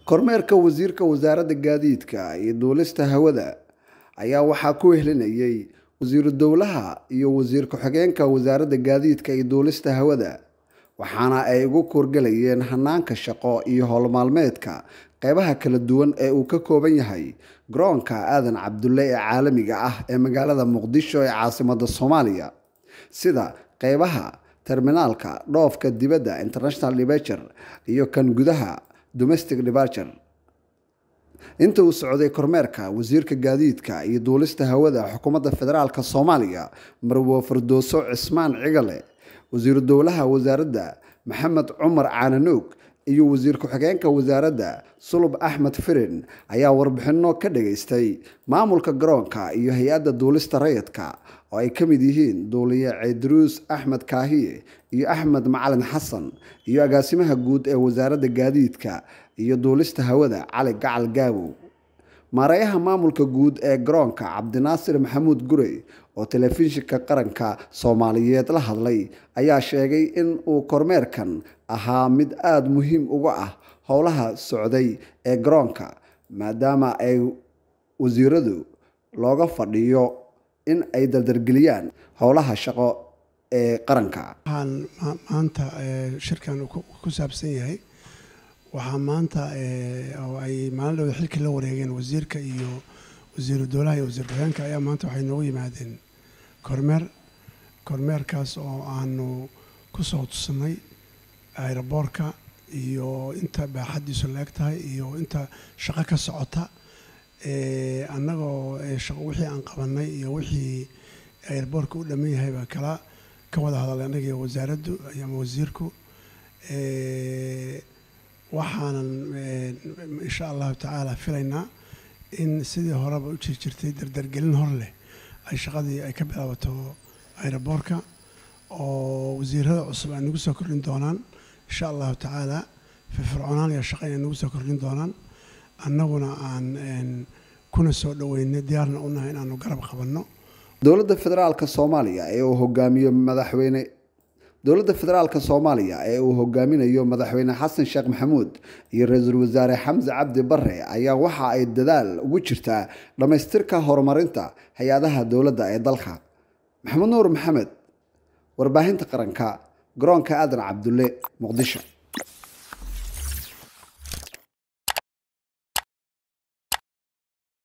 kormeerka wasiirka wasaaradda gaadiidka iyo duulista hawada ayaa waxaa ku wehlinayay wasiiru dowlaha iyo wasiir ku-xigeenka wasaaradda gaadiidka iyo duulista hawada waxaana ay ugu kuurgalayeen hanaanka shaqo iyo howlmaalmeedka qeybaha kala duwan ee uu ka kooban yahay garoonka aadan cabdulle ee caalamiga ah ee magaalada muqdisho ee caasimada soomaaliya sida qeybaha terminaalka dhoofka dibadda international departure iyo kan gudaha domestic departure inta uu socday kormeerka wasiirka gaadiidka iyo duulista hawada xukuumadda federaalk soomaaliya marwo fardooso cismaan cigale wasiiru dowlaha wasaaradda maxamed cumar caananuug iyo wasiir ku-xigeenka wasaaradda sulub axmed firin ayaa warbixino ka dhageystay maamulka garoonka iyo hay-adda duulista rayidka oo ay ka mid yihiin duuliye ceydaruus axmed kaahiye iyo axmed macalin xasan iyo agaasimaha guud ee wasaaradda gaadiidka iyo duulista hawada cali gacal gaabow maareeyaha maamulka guud ee garoonka cabdinaasir maxamuud gurey oo telefishinka qaranka soomaaliyeed la hadlay ayaa sheegay in uu kormeerkan ahaa mid aada muhiim uga ah howlaha socday ee garoonka maadaama ay wasiiradu looga fadhiyo in ay dardargeliyaan howlaha shaqo ee qaranka waxaan maanta shirkan ku saabsan yahay waxaa maanta oo ay maalin dhowda xilkii la wareegeen wasiirka iyo wasiiru dowlaha iyo wasiir ku-xigeenka ayaa maanta waxay noogu yimaadeen kormeer kormeerkaas oo aanu ku soo tusnay ayroboorka iyo inta baaxaddiisu la eg tahay iyo inta shaqo ka socota annagoo wixii aan qabanay iyo wixii ayroboorka u dhamman yahayba kala ka wada hadalay annaga iyo wasaaraddu ama wasiirku waxaanan insha allahu tacaala filaynaa in sidii horeba u jir jirtay dardargelin hor leh ay shaqadii ay ka bilaabato ayroboorka oo wasiirada cusub ay nagu soo kordhin doonaan insha allahu tacaala firfircoonaan iyo shaqa ay nagu soo kordhin doonaan annaguna aan kuna soo dhaweynay diyaarna u nahay inaanu garab qabanno dowladda federaalka soomaaliya ee uu hogaamiyo madaxweyne dowladda federaalka soomaaliya ee uu hogaaminayo madaxweyne xasan sheekh maxamuud iyo ra-iisul wasaare xamse cabdi bare ayaa waxa ay dadaal ugu jirtaa dhammaystirka horumarinta hay-adaha dowladda ee dalka maxamed nuur maxamed warbaahinta qaranka garoonka aadan cabdulle muqdisho